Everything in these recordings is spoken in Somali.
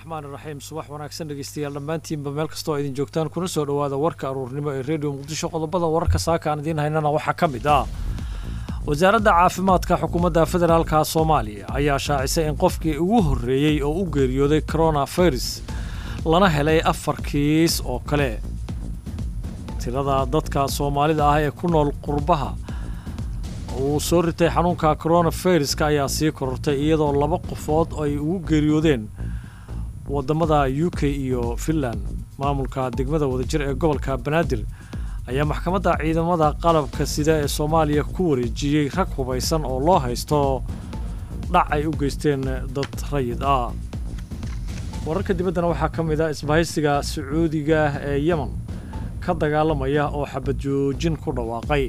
raxmaan iraxiim subax wanaagsan dhegeystayaal dhammaantiinba meel kastoo idin joogtaan kuna soo dhowaada warka aruurnimo ee redio muqdisho qodobada wararka saaka aan idiin haynana waxaa ka mid ah wasaaradda caafimaadka xukuumadda federaalka soomaaliya ayaa shaacisay in qofkii ugu horreeyey oo u geeriyooday coronavirus lana helay afar kiis oo kale tirada dadka soomaalida ah ee ku nool qurbaha uu soo ritay xanuunka coronaviruska ayaa sii korortay iyadoo laba qofood ay ugu geeriyoodeen wadamada u k iyo finland maamulka degmada wadajir ee gobolka banaadir ayaa maxkamadda ciidamada qalabka sida ee soomaaliya ku wareejiyey rag hubaysan oo loo haysto dhac ay u geysteen dad rayid ah wararka dibaddana waxaa ka mid ah isbahaysiga sacuudiga ee yemen ka dagaalamaya oo xabad joojin ku dhawaaqay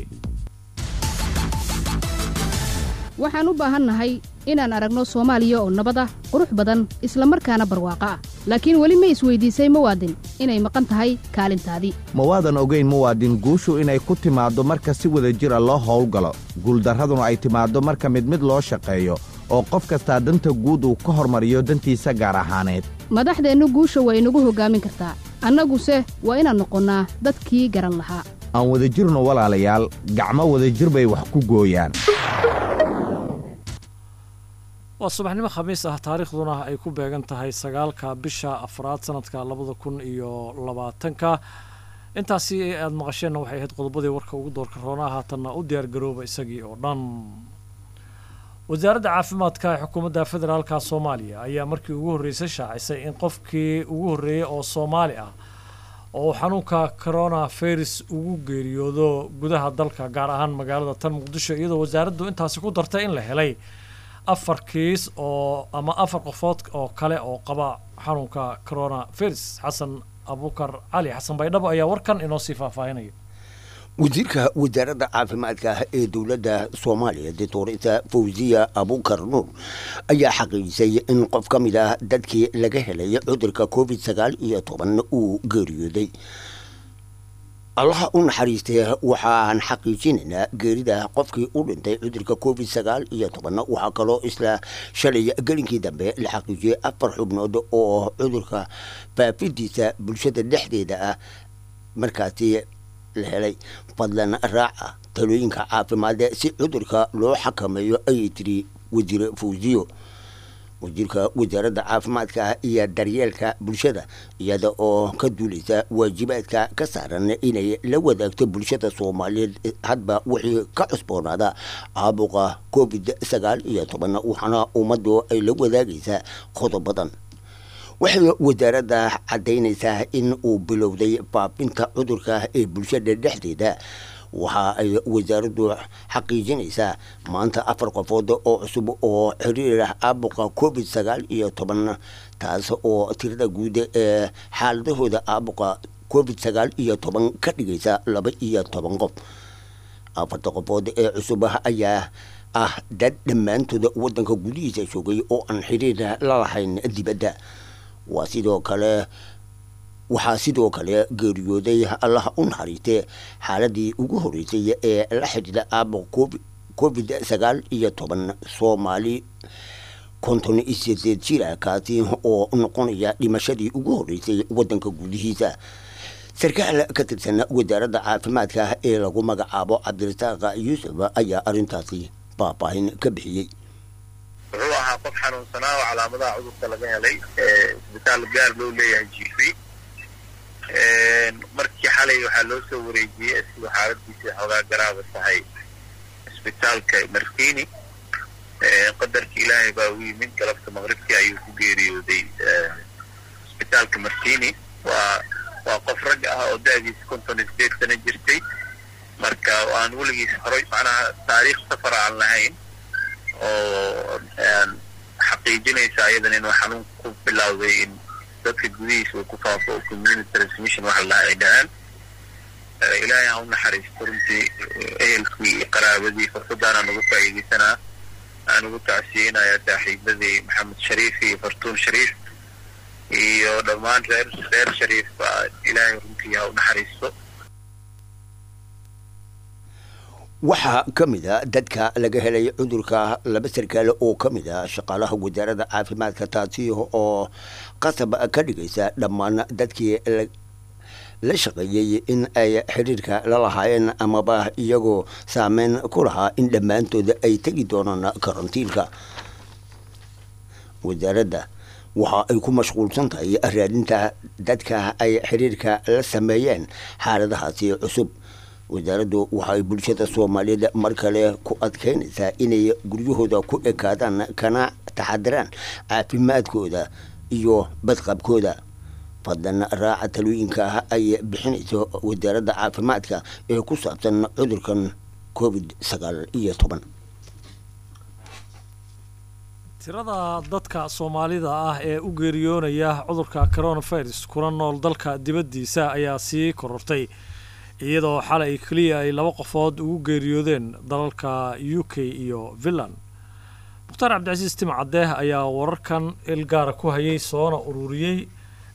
waxaan u baahannahay inaan aragno soomaaliya oo nabad ah qurux badan isla markaana barwaaqo ah laakiin weli ma isweydiisay muwaadin inay maqan tahay kaalintaadii ma waadan ogayn muwaadin guushu inay ku timaaddo marka si wada jira loo howlgalo guuldarraduna ay timaaddo marka mid mid loo shaqeeyo oo qof kastaa danta guud uu ka hormariyo dantiisa gaar ahaaneed madaxdeennu guusha waa inagu hoggaamin kartaa annaguse waa inaan noqonnaa dadkii garan lahaa aan wadajirno walaalayaal gacmo wadajir bay wax ku gooyaan waa subaxnimo khamiis ah taariikhduna ay ku beegan tahay sagaalka bisha afraad sanadka labada kun iyo labaatanka intaasi aada maqasheenna waxay ahayd qodobadii warka ugu doorka roonaa haatanna u diyaar garooba isagii oo dhan wasaaradda caafimaadka ee xukuumadda federaalka soomaaliya ayaa markii ugu horreysay shaacisay in qofkii ugu horreeyey oo soomaali ah oo xanuunka coronavirus ugu geeriyoodo gudaha dalka gaar ahaan magaalada tan muqdisho iyadoo wasaaraddu intaasi ku dartay in la helay afar kiis oo ama afar qofood oo kale oo qaba xanuunka coronavirus xasan abukar cali xasan baydhabo ayaa warkan inoo sii faahfaahinaya wasiirka wasaaradda caafimaadka ee dowladda soomaaliya doctorita fawziya abukar nuur ayaa xaqiijisay in qof ka mid ah dadkii laga helay cudurka covid sagaal iyo toban uu geeriyooday allaha u naxariistee waxaan xaqiijinaynaa geerida qofkii u dhintay cudurka covid sagaal iyo toban waxaa kaloo isla shalay gelinkii dambe la xaqiijiyey afar xubnood oo cudurka faafidiisa bulshada dhexdeeda ah markaasi la helay fadlan raaca talooyinka caafimaade si cudurka loo xakameeyo ayay tiri wasiir fawziyo wasiirka wasaaradda caafimaadka iyo daryeelka bulshada iyada oo ka duulaysa waajibaadka ka saaran inay la wadaagto bulshada soomaaliyeed hadba wixii ka cusboonaada caabuqa covid sagaal iyo toban waxaana ummaddu ay la wadaagaysaa qodobadan waxay wasaaradda caddaynaysaa in uu bilowday faafinta cudurka ee bulshada dhexdeeda waxa ay wasaaraddu xaqiijinaysaa maanta afar qofood oo cusub oo xiriir ah caabuqa covid sagaal iyo toban taas oo tirada guud ee xaaladahooda caabuqa covid sagaal iyo toban ka dhigaysa laba iyo toban qof afarta qofood ee cusub ayaa ah dad dhammaantooda waddanka gudihiisa joogay oo aan xiriir la lahayn dibadda waa sidoo kale waxaa sidoo kale geeriyooday allaha u naxariistee xaaladii ugu horreysay ee la xidhiida caabuq covid sagaal iyo toban soomaali konton iyo sideed jira kaasi oo noqonaya dhimashadii ugu horreysay waddanka gudihiisa sarkaal ka tirsan wasaaradda caafimaadka ee lagu magacaabo cabdirasaaq yuusuf ayaa arrintaasi faahfaahin ka bixiyey wuxuu ahaa qof xanuunsanaa oo calaamadaha cudurka laga helay isbitaal gaar loo leeyahay jiifay markii xalay waxaa loo soo wareejiyey siduu xaaladiisa xoogaa garaaba tahay isbitaalka martini qadarkii ilaahay baa u yimid galabta maqribkii ayuu ku geeriyooday isbitaalka martini waa waa qof rag ah oo da-diisa konton iyo sideed sana jirtay marka aan weligiis horay macnaha taariikh safar aan lahayn oo xaqiijinaysa ayadan inuu xanuun ku bilowday in dadka gudihiisa uu ku faafo oo community transmission waxa la ay dhahaan ilaahay ha u naxariisto runtii ehelkii iyo qaraabadii fursaddaana nagu faa'iidaysanaa aan ugu tacsiyeynayaa saaxiibadii maxamed shariif iyo fartuun shariif iyo dhammaan reer reer shariif baa ilaahay runtii ha u naxariisto waxaa ka mid a dadka laga helay cudurka laba sarkaale oo ka mid a shaqaalaha wasaaradda caafimaadka taasi oo qasab ka dhigaysa dhammaan dadkii la shaqeeyey in ay xiriirka la lahaayeen amaba iyagoo saameyn ku lahaa in dhammaantooda ay tegi doonaan karantiilka wasaaradda waxa ay ku mashquulsan tahay raadinta dadka ay xiriirka la sameeyeen xaaladahaasi cusub wasaaraddu waxaay bulshada soomaaliyeed mar kale ku adkeynaysaa inay guryahooda ku ekaadaan kana taxadiraan caafimaadkooda iyo badqabkooda fadlan raaca talooyinka ay bixinayso wasaaradda caafimaadka ee ku saabsan cudurkan covid sagaal iyo toban tirada dadka soomaalida ah ee u geeriyoonaya cudurka coronavirus kuna nool dalka dibaddiisa ayaa sii korortay iyadoo xalay keliya ay laba qofood ugu geeriyoodeen dalalka u k iyo finland mukhtaar cabdicasiis timcadde ayaa wararkan ilgaara ku hayay soona ururiyey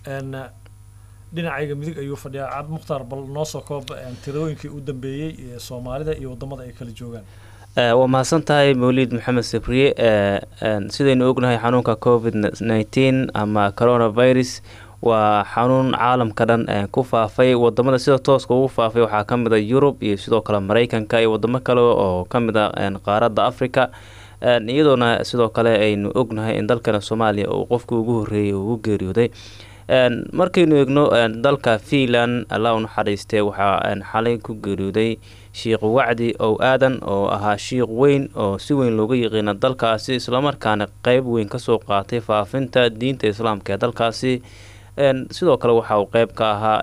dhinacayga midig ayuu fadhiyaa cabdi mukhtaar bal noo soo koob tirooyinkii u dambeeyey ee soomaalida iyo waddamada ay kala joogaan waa mahadsan tahay mawlid maxamed sabriye sidaynu ognahay xanuunka covid nneteen ama coronavirus waa xanuun caalamka dhan ku faafay wadamada sida tooska ugu faafay waxaa ka mid a yurub iyo sidoo kale mareykanka iyo wadamo kale oo ka mid a qaaradda africa iyadoona sidoo kale aynu ognahay in dalkana soomaaliya uu qofkii ugu horreeyay ugu geeriyooday markaynu eegno dalka fiinland alla u naxariistee waxaa xalay ku geeriyooday shiikh wacdi ow aadan oo ahaa shiikh weyn oo si weyn looga yaqiina dalkaasi islamarkaana qeyb weyn kasoo qaatay faafinta diinta islaamka ee dalkaasi sidoo kale waxa uu qeyb ka ahaa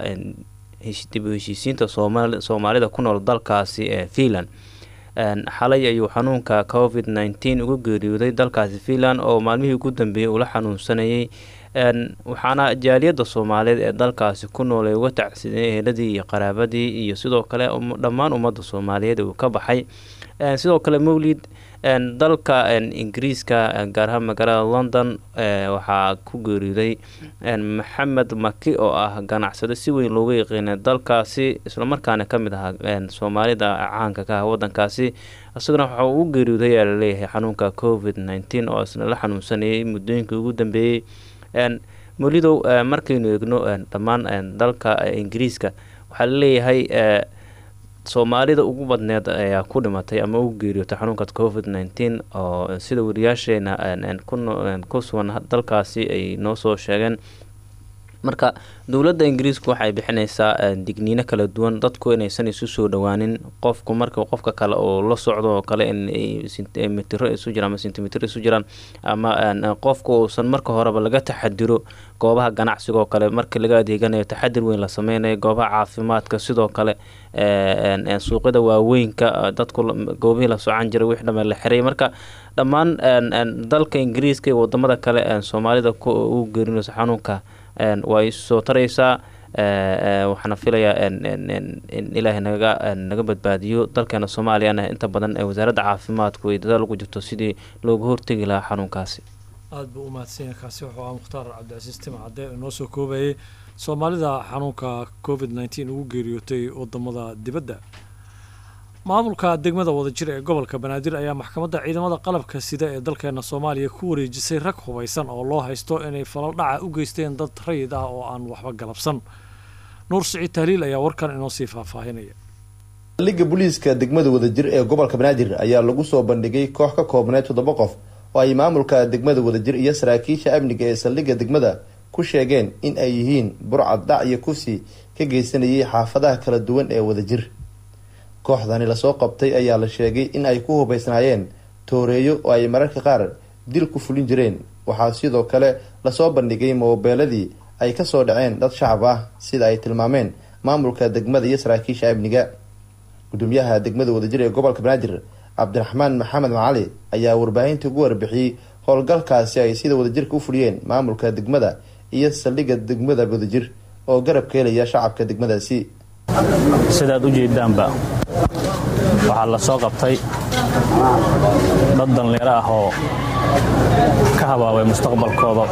dib u heshiisiinta soomaalida ku nool dalkaasi ee fiinland xalay ayuu xanuunka covid nneteen uga geeriyooday dalkaasi fiinland oo maalmihii ugu dambeeyey ula xanuunsanayay waxaana jaaliyadda soomaaliyeed ee dalkaasi ku nool ay uga tacsideen eheladii iyo qaraabadii iyo sidoo kale dhammaan ummadda soomaaliyeed uu ka baxay sidoo kale mowlid dalka ingiriiska gaar ahaan magaalada london waxaa ku geeriyooday maxamed maki oo ah ganacsado si weyn looga yaqiinay dalkaasi islamarkaana ka mid ahaa soomaalida caanka ka ah wadankaasi isaguna waxa uu u geeriyooday ayaa laleeyahay xanuunka covid nneteen oo isna la xanuunsanayay muddooyinkii ugu dambeeyey molidow markaynu eegno dhammaan dalka ingiriiska waxaa laleeyahay soomaalida ugu badneed ayaa ku dhimatay ama ugu geeriyootay xanuunka covid nneteen oo sida wariyaasheena ku sugan dalkaasi ay noo soo sheegeen marka dowladda ingiriisku waxay bixinaysaa digniino kala duwan dadku inaysan isu soo dhowaanin qofku marka qofka kale oo la socdo oo kale in mitiro isu jiraan ama sentimitr isu jiraan ama qofku uusan marka horeba laga taxadiro goobaha ganacsiga oo kale marka laga adeeganayo taxadir weyn la sameynayo goobaha caafimaadka sidoo kale suuqyada waaweynka dadku goobihii la socan jiray wix dhame la xiray marka dhammaan dalka ingiriiska iyo wadamada kale soomaalida ugu geerinaysa xanuunka waa isu soo taraysaa waxaana filayaa in ilaahay naga naga badbaadiyo dalkeena soomaaliyana inta badan wasaaradda caafimaadku ay dadaal ugu jirto sidii looga hortegi lahaa xanuunkaasi aada buu u mahadsanya kaasi wuxuu ah mukhtaar cabdicasiis timcadde inoo soo koobayay soomaalida xanuunka covid nneteen ugu geeriyootay wadamada dibadda maamulka degmada wadajir ee gobolka banaadir ayaa maxkamadda ciidamada qalabka sida ee dalkeena soomaaliya ku wareejisay rag hubaysan oo loo haysto inay falal dhaca u geysteen dad rayid ah oo aan waxba galabsan nuur siciid tahliil ayaa warkan inoo sii faahfaahinaya saldhigga booliiska degmada wadajir ee gobolka banaadir ayaa lagu soo bandhigay koox ka koobneed toddoba qof oo ay maamulka degmada wadajir iyo saraakiisha amniga ee saldhigga degmada ku sheegeen in ay yihiin burcad dhac iyo kufsi ka geysanayay xaafadaha kala duwan ee wadajir kooxdani lasoo qabtay ayaa la sheegay in ay ku hubaysnaayeen tooreeyo oo ay mararka qaar dil ku fulin jireen waxaa sidoo kale lasoo bandhigay moobeeladii ay kasoo dhaceen dad shacab ah sida ay tilmaameen maamulka degmada iyo saraakiisha amniga gudoomiyaha degmada wadajir ee gobolka banaadir cabdiraxmaan maxamed macali ayaa warbaahinta ugu warbixiyey howlgalkaasi ay sida wadajirka u fuliyeen maamulka degmada iyo saldhigga degmada wadajir oo garab ka helaya shacabka degmadaasi sidaad u jeedaanba waxaa la soo qabtay dad danleero ah oo ka habaabay mustaqbalkooda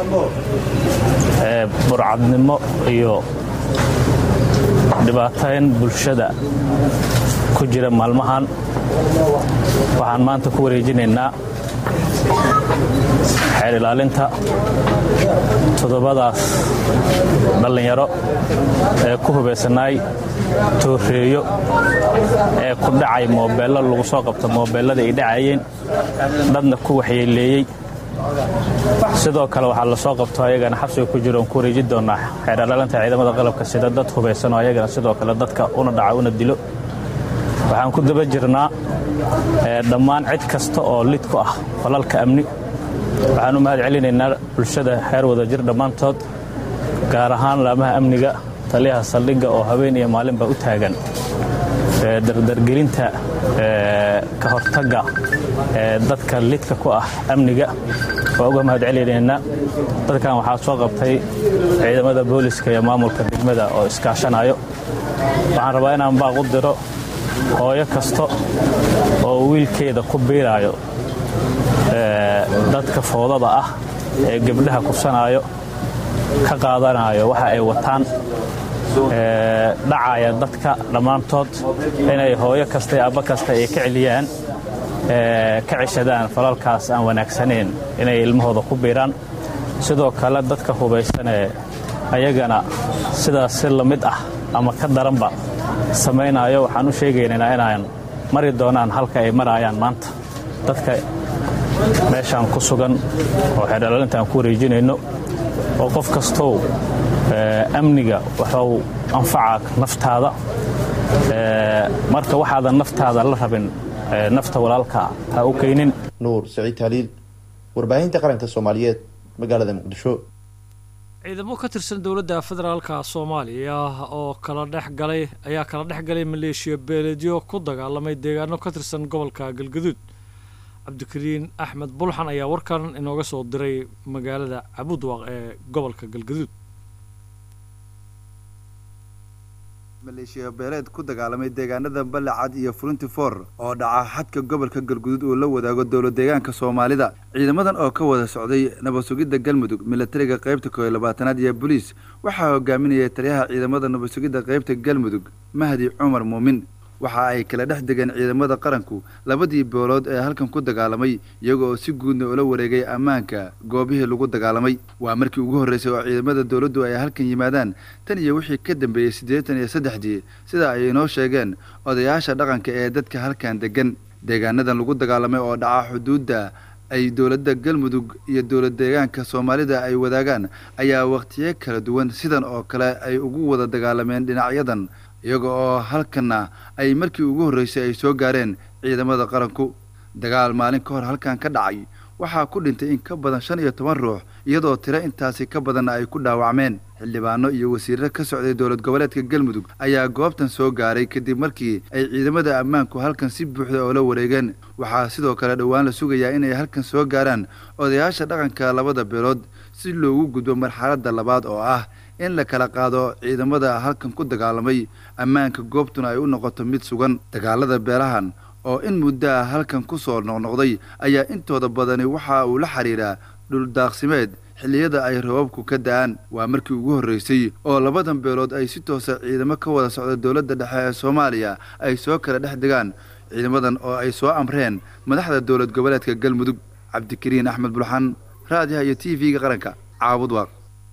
ee burcadnimo iyo dhibaatayn bulshada ku jira maalmahan waxaan maanta ku wareejinaynaa xeer ilaalinta toddobadaas dhallinyaro ee ku hubaysanaay tooreeyo ee ku dhacay moobeello lagu soo qabto moobeellada ay dhacayeen dadna ku waxyeeleeyey sidoo kale waxaa la soo qabto ayagana xabsiga ku jiro oon ku wareeji doonaa xeer ilaalinta ciidamada qalabka sida dad hubaysan oo ayagana sidoo kale dadka una dhaca una dilo waxaan ku daba jirnaa dhammaan cid kasta oo lid ku ah falalka amni waxaan u mahad celinaynaa bulshada heer wadajir dhammaantood gaar ahaan laamaha amniga taliyaha saldhigga oo habeen iyo maalinba u taagan dardargelinta ka hortagga dadka lidka ku ah amniga waa uga mahad celinaynaa dadkan waxaa soo qabtay ciidamada booliska iyo maamulka degmada oo iskaashanayo waxaan rabaa inaan baaq u diro hooyo kasta oo wiilkeeda ku biiraayo dadka foodada ah ee gebdhaha kursanaayo ka qaadanayo waxa ay wataan dhacaya dadka dhammaantood inay hooyo kasta iyo abba kasta ay ka celiyaan ka ceshadaan falalkaas aan wanaagsanayn inay ilmahooda ku biiraan sidoo kale dadka hubaysanee ayagana sidaas si la mid ah ama ka daranba samaynayo waxaan u sheegaynaynaa inaan mari doonaan halka ay maraayaan maanta dadka meeshaan ku sugan oo xeerdhalaalinta aan ku wareejinayno oo qof kastow amniga wuxuu anfacaa naftaada marka waxaadan naftaada la rabin nafta walaalka ha u kaynin nuur saciid haliil warbaahinta qaranka soomaaliyeed magaalada muqdisho ciidamo ka tirsan dowladda federaalka soomaaliya oo kala dhex galay ayaa kala dhex galay maleeshiya beeleedyo ku dagaalamay deegaano ka tirsan gobolka galgaduud cabdikariin axmed bulxan ayaa warkan inooga soo diray magaalada cabudwaq ee gobolka galgaduud maleeshiya beeleed ku dagaalamay deegaanada balacad iyo fulintifor oo dhaca xadka gobolka galguduud uu la wadaago dowlad deegaanka soomaalida ciidamadan oo ka wada socday nabad sugidda galmudug milatariga qaybta kooiyo labaatanaad iyo boliis waxaa hogaaminayay taliyaha ciidamada nabad sugidda qaybta galmudug mahdi cumar muumin waxa ay kala dhex degeen ciidamada qaranku labadii boolood ee halkan ku dagaalamay iyaga oo si guudna ula wareegay ammaanka goobihii lagu dagaalamay waa markii ugu horreysay oo ciidamada dowladdu ay halkan yimaadaan tan iyo wixii ka dambeeyey siddeetan iyo saddexdii sida ay inoo sheegeen odayaasha dhaqanka ee dadka halkan deggan deegaanadan lagu dagaalamay oo dhaca xuduudda ay dowladda galmudug iyo dowlad deegaanka soomaalida ay wadaagaan ayaa wakhtiyo kala duwan sidan oo kale ay ugu wada dagaalameen dhinacyadan iyaga oo halkanna ay markii ugu horreysay ay soo gaareen ciidamada qaranku dagaal maalin ka hor halkan ka dhacay waxaa ku dhintay in ka badan shan iyo toban ruux iyadoo tiro intaasi ka badanna ay ku dhaawacmeen xildhibaano iyo wasiirro ka socday dowlad goboleedka galmudug ayaa goobtan soo gaaray kadib markii ay ciidamada ammaanku halkan si buuxda oo la wareegeen waxaa sidoo kale dhowaan la sugayaa inay halkan soo gaaraan odayaasha dhaqanka labada beelood si loogu gudbo marxaladda labaad oo ah in la kala qaado ciidamada halkan ku dagaalamay ammaanka goobtuna ay u noqoto mid sugan dagaalada beelahan oo in muddo ah halkan ku soo noqnoqday ayaa intooda badani waxa uu la xidhiidhaa dhuldaaqsimeed xilliyada ay rababku ka da-aan waa markii ugu horreysay oo labadan beelood ay si toosa ciidamo ka wada socda dowladda dhexe ee soomaaliya ay soo kala dhex degaan ciidamadan oo ay soo amreen madaxda dowlad goboleedka galmudug cabdikariin axmed bulxan raadiyaha iyo t v-ga qaranka caabud waaq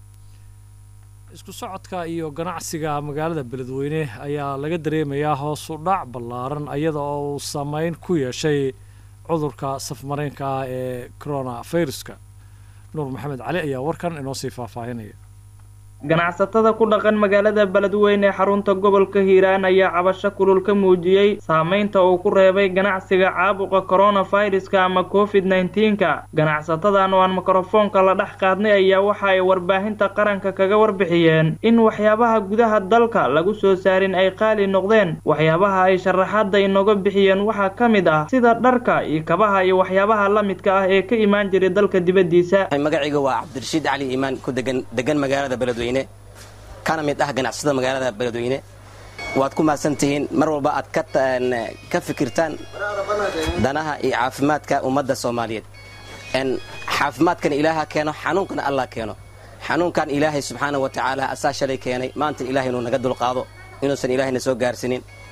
isku socodka iyo ganacsiga magaalada beledweyne ayaa laga dareemayaa hoos u dhac ballaaran iyada oo uu saameyn ku yeeshay cudurka safmareenka ah ee corona viruska nuur maxamed cali ayaa warkan inoo sii faahfaahinaya ganacsatada ku dhaqan magaalada beledweyne ee xarunta gobolka hiiraan ayaa cabasho kulul ka muujiyey saameynta uu ku reebay ganacsiga caabuqa coronaviruska ama covid nneteen-ka ganacsatadan oo aan mikrofoonka la dhex qaadnay ayaa waxa ay warbaahinta qaranka kaga warbixiyeen in waxyaabaha gudaha dalka lagu soo saarin ay qaali noqdeen waxyaabaha ay sharaxaadda inooga bixiyeen waxaa ka mid ah sida dharka iyo kabaha iyo waxyaabaha la midka ah ee ka imaan jiray dalka dibaddiisa magacayga waa cabdirashiid cali iimaan ku degan degan magaalada beledweyne kana mid ah ganacsada magaalada beledweyne waad ku mahadsantihiin mar walba aad ka fikirtaan danaha iyo caafimaadka ummadda soomaaliyeed caafimaadkan ilaaha keeno xanuunkana allah keeno xanuunkan ilaahay subxaana wa tacaala asaa shalay keenay maanta ilahay inuu naga dulqaado inuusan ilaahayna soo gaarsiinin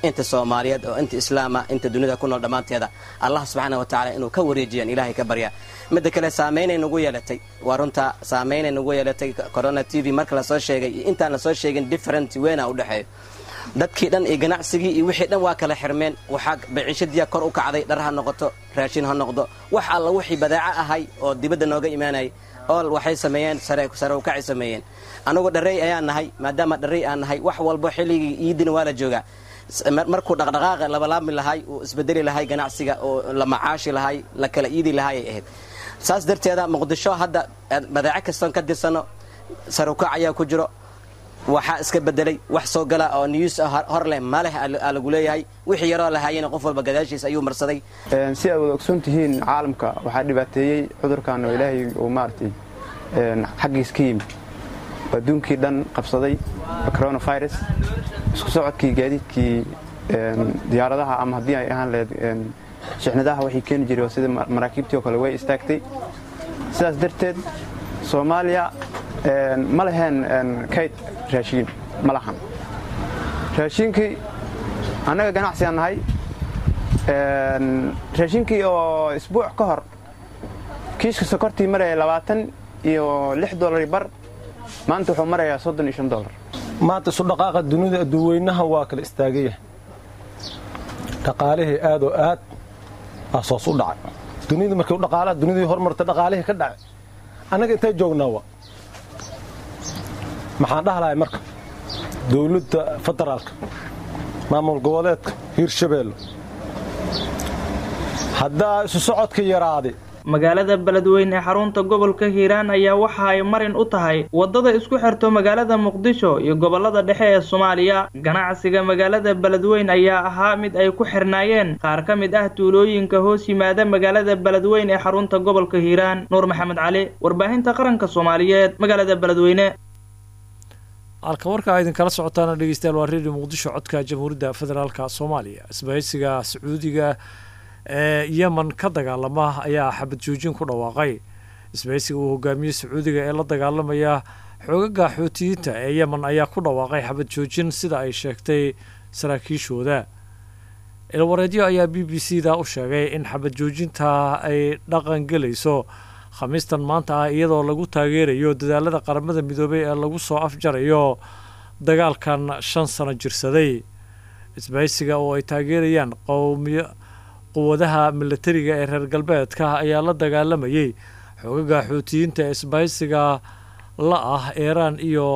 inta soomaaliyeed oo inta islaama inta dunida ku nool dhammaanteeda allah subxaana wa tacaala inuu ka wareejiyaan ilaahay ka barya midda kale saamaynay nagu yeelatay waa runta saamaynay nagu yeelatay corona t v marka lasoo sheegay iyo intaan lasoo sheegin different weyna u dhexeeyo dadkii dhan iyo ganacsigii iyo wixii dhan waa kala xirmeen waxaa baciishadiya kor u kacday dhar ha noqoto raashin ha noqdo wax alla wixii badaaco ahay oo dibadda nooga imaanayay ool waxay sameeyeen sare ukacay sameeyeen anugu dharrey ayaan nahay maadaama dharrey aan nahay wax walbo xilligii iidina waa la joogaa markuu dhaqdhaqaaqa labalaabmi lahay uu isbedeli lahay ganacsiga oo la macaashi lahay la kala iidi lahay ay ahayd saas darteeda muqdisho hadda badaaco kastoon ka dirsano sare ukac ayaa ku jiro waxaa iska bedelay wax soo gala oo news hor leh ma leh aa lagu leeyahay wixii yaroo lahaayena qof walba gadaashiis ayuu marsaday si aad wada ogsoon tihiin caalamka waxaa dhibaateeyey cudurkan oo ilaahay uu maaragtay xaggiis ka yimid adduunkii dhan qabsaday coronavirus isku socodkii gaadiidkii diyaaradaha ama haddii ay ahaan lahayd shixnadaha waxay keeni jiray sida maraakiibtii oo kale way istaagtay sidaas darteed soomaaliya ma laheen kayd raashiin ma lahan raashiinkii annaga ganacsigaan nahay raashiinkii oo isbuuc ka hor kiiska sokortii maraya labaatan iyo lix dolari bar maanta wuxuu marayaa soddon iyo shan dolar maanta isu dhaqaaqa dunida adduuweynaha waa kala istaagaya dhaqaalihii aad oo aad asoos u dhacay dunida markii dhaqaalaha dunidii horumarta dhaqaalihii ka dhacay annaga intay joognaa wa maxaan dhahlahay marka dowladda federaalka maamul goboleedka hiirshabeelle haddaa isu socodka yaraaday magaalada beledweyne ee xarunta gobolka hiiraan ayaa waxa ay marin u tahay waddada isku xirto magaalada muqdisho iyo gobollada dhexe ee soomaaliya ganacsiga magaalada beledweyn ayaa ahaa mid ay ku xirnaayeen qaar ka mid ah tuulooyinka hoos yimaada magaalada beledweyn ee xarunta gobolka hiiraan nuur maxamed cali warbaahinta qaranka soomaaliyeed magaalada beledweyne halka warkaa idinkala socotaana dhegeystayaal waa redio muqdisho codka jamhuuriyadda federaalka soomaaliya isbahaysiga sacuudiga ee yemen ka dagaalama ayaa xabad joojin ku dhawaaqay isbahaysiga uu hogaamiyey sacuudiga ee la dagaalamaya xoogaga xootiyiinta ee yemen ayaa ku dhawaaqay xabad joojin sida ay sheegtay saraakiishooda ilwareedyo ayaa b b c da u sheegay in xabad joojinta ay dhaqan gelayso khamiistan maanta ah iyadoo lagu taageerayo dadaalada qaramada midoobay ee lagu soo afjarayo dagaalkan shan sano jirsaday isbahaysiga oo ay taageerayaan qowmiyo quwadaha milatariga ee reer galbeedka ayaa la dagaalamayay xoogaga xuutiyiinta ee isbahaysiga la ah iiraan iyo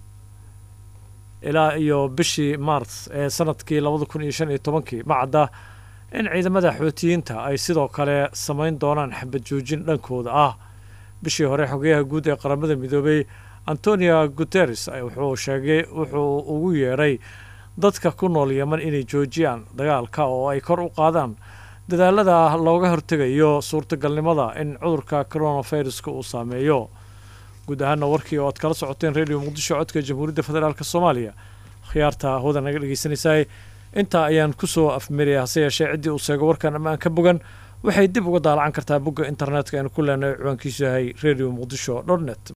ilaa iyo bishii maars ee sanadkii labada kun iyo shan iyo tobankii macadda in ciidamada xuutiyiinta ay sidoo kale samayn doonaan xabad joojin dhankooda ah bishii hore xogeyaha guud ee qaramada midoobay antonio guteres wuxuu sheegay wuxuu ugu yeedhay dadka ku nool yeman inay joojiyaan dagaalka oo ay kor u qaadaan dadaalada looga hortegayo suurtagalnimada in cudurka coronaviruska uu saameeyo guud ahaana warkii oo aad kala socoteen radio muqdisho codka jamhuuriyadda federaalk soomaaliya khiyaarta hawada naga dhegeysanaysaay intaa ayaan kusoo afmeraya hase yeeshee ciddii uu seego warkan ama aan ka bogan waxay dib uga daalacan kartaa bogga internetka aynu ku leenahay ciwaankiisu yahay radio muqdisho dot net